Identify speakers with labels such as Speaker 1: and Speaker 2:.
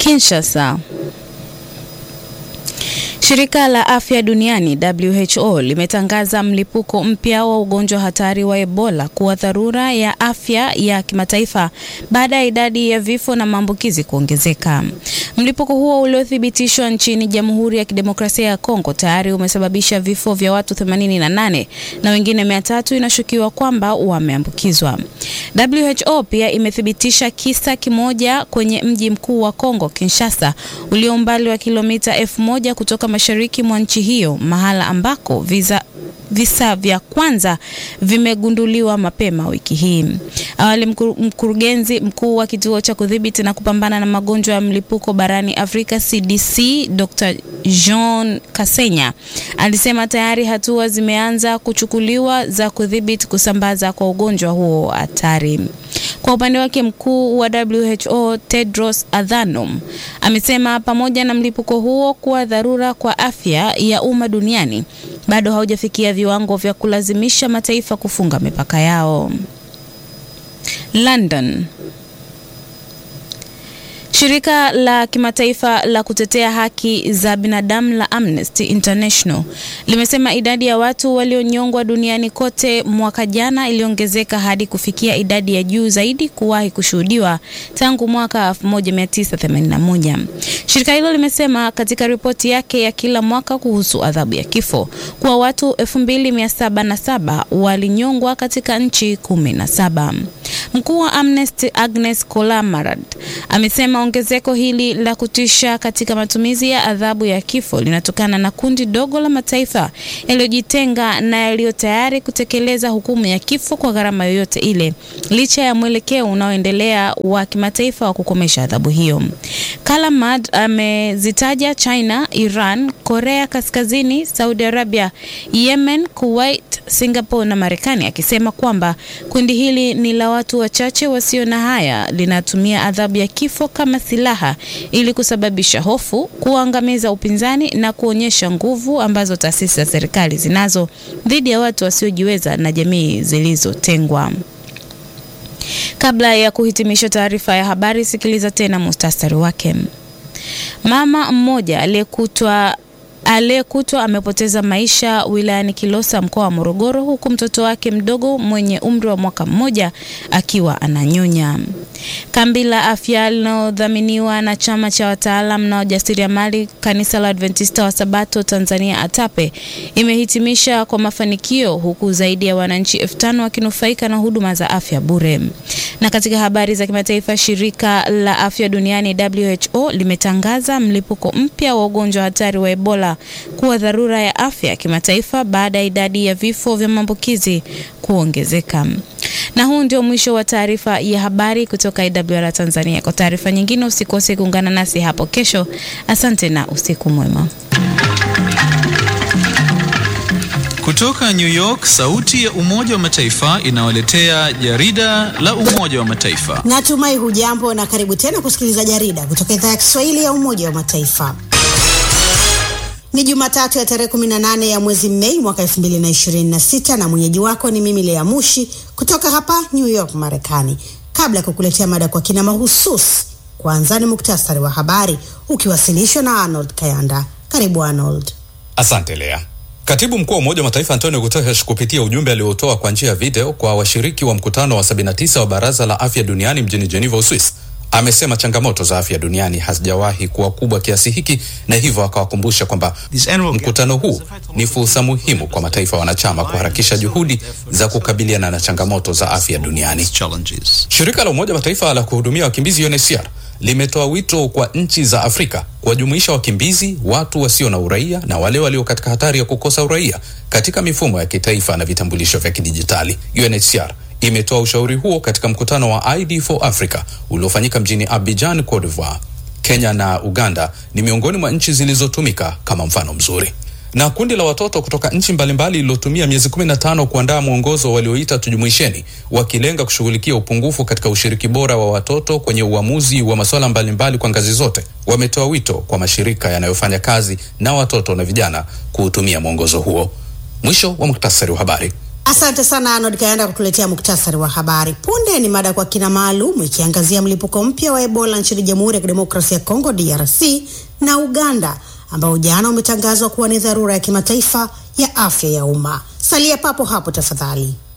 Speaker 1: Kinshasa. Shirika la Afya Duniani WHO limetangaza mlipuko mpya wa ugonjwa hatari wa Ebola kuwa dharura ya afya ya kimataifa baada ya idadi ya vifo na maambukizi kuongezeka. Mlipuko huo uliothibitishwa nchini Jamhuri ya Kidemokrasia ya Kongo tayari umesababisha vifo vya watu 88 na wengine 300 inashukiwa kwamba wameambukizwa. WHO pia imethibitisha kisa kimoja kwenye mji mkuu wa Kongo, Kinshasa, ulio umbali wa kilomita elfu moja kutoka mashariki mwa nchi hiyo, mahala ambako visa visa vya kwanza vimegunduliwa mapema wiki hii. Awali mkurugenzi mkuu wa kituo cha kudhibiti na kupambana na magonjwa ya mlipuko barani Afrika CDC, Dr. Jean Kasenya alisema tayari hatua zimeanza kuchukuliwa za kudhibiti kusambaza kwa ugonjwa huo hatari. Kwa upande wake mkuu wa WHO Tedros Adhanom amesema pamoja na mlipuko huo kuwa dharura kwa afya ya umma duniani, bado haujafikia viwango vya kulazimisha mataifa kufunga mipaka yao. London. Shirika la kimataifa la kutetea haki za binadamu la Amnesty International limesema idadi ya watu walionyongwa duniani kote mwaka jana iliongezeka hadi kufikia idadi ya juu zaidi kuwahi kushuhudiwa tangu mwaka 1981. Shirika hilo limesema katika ripoti yake ya kila mwaka kuhusu adhabu ya kifo kuwa watu 2707 walinyongwa katika nchi 17. Mkuu wa Amnesty Agnes Kolamarad amesema ongezeko hili la kutisha katika matumizi ya adhabu ya kifo linatokana na kundi dogo la mataifa yaliyojitenga na yaliyo tayari kutekeleza hukumu ya kifo kwa gharama yoyote ile, licha ya mwelekeo unaoendelea wa kimataifa wa kukomesha adhabu hiyo. Kalamad amezitaja China, Iran, Korea Kaskazini, Saudi Arabia, Yemen, Kuwait, Singapore na Marekani akisema kwamba kundi hili ni la watu wachache wasio na haya, linatumia adhabu ya kifo kama silaha ili kusababisha hofu, kuangamiza upinzani na kuonyesha nguvu ambazo taasisi za serikali zinazo dhidi ya watu wasiojiweza na jamii zilizotengwa. Kabla ya kuhitimisha taarifa ya habari, sikiliza tena mustasari wake. Mama mmoja aliyekutwa aliyekutwa amepoteza maisha wilayani Kilosa mkoa wa Morogoro, huku mtoto wake mdogo mwenye umri wa mwaka mmoja akiwa ananyonya. Kambi la afya linalodhaminiwa na chama cha wataalam na wajasiriamali kanisa la Adventista wa Sabato Tanzania ATAPE imehitimisha kwa mafanikio, huku zaidi ya wananchi elfu tano wakinufaika na huduma za afya bure. Na katika habari za kimataifa, shirika la afya duniani WHO limetangaza mlipuko mpya wa ugonjwa hatari wa Ebola kuwa dharura ya afya ya kimataifa baada ya idadi ya vifo vya maambukizi kuongezeka. Na huu ndio mwisho wa taarifa ya habari kutoka IWR Tanzania. Kwa taarifa nyingine usikose kuungana nasi hapo kesho. Asante na usiku mwema.
Speaker 2: Kutoka New York, sauti ya Umoja wa Mataifa inawaletea jarida la Umoja wa Mataifa.
Speaker 3: Natumai hujambo na karibu tena kusikiliza jarida kutoka idhaa ya Kiswahili ya Umoja wa Mataifa. Ni Jumatatu ya tarehe 18 ya mwezi Mei mwaka 2026 na mwenyeji wako ni mimi Lea Mushi kutoka hapa New York, Marekani. Kabla ya kukuletea mada kwa kina mahususi, kwanza ni muktasari wa habari ukiwasilishwa na Arnold Kayanda. Karibu Arnold.
Speaker 4: Asante Lea. Katibu mkuu wa Umoja wa Mataifa Antonio Guterres kupitia ujumbe aliotoa kwa njia ya video kwa washiriki wa mkutano wa 79 wa Baraza la Afya Duniani mjini Geneva, Uswisi, amesema changamoto za afya duniani hazijawahi kuwa kubwa kiasi hiki, na hivyo akawakumbusha kwamba mkutano huu ni fursa muhimu kwa mataifa wanachama kuharakisha juhudi za kukabiliana na changamoto za afya duniani. Shirika la Umoja wa Mataifa la kuhudumia wakimbizi UNHCR limetoa wito kwa nchi za Afrika kuwajumuisha wakimbizi, watu wasio na uraia na wale walio katika hatari ya kukosa uraia katika mifumo ya kitaifa na vitambulisho vya kidijitali. UNHCR imetoa ushauri huo katika mkutano wa ID for Africa uliofanyika mjini Abidjan, Cote d'Ivoire. Kenya na Uganda ni miongoni mwa nchi zilizotumika kama mfano mzuri. Na kundi la watoto kutoka nchi mbalimbali lililotumia miezi 15 kuandaa mwongozo walioita tujumuisheni, wakilenga kushughulikia upungufu katika ushiriki bora wa watoto kwenye uamuzi wa masuala mbalimbali kwa ngazi zote, wametoa wito kwa mashirika yanayofanya kazi na watoto na vijana kuutumia mwongozo huo. Mwisho wa muktasari wa habari.
Speaker 3: Asante sana Arnold Kayanda kutuletea muktasari wa habari. Punde ni mada kwa kina maalum ikiangazia mlipuko mpya wa Ebola nchini Jamhuri ya Kidemokrasia ya Kongo DRC na Uganda ambao jana umetangazwa kuwa ni dharura ya kimataifa ya afya ya umma. Salia papo hapo tafadhali.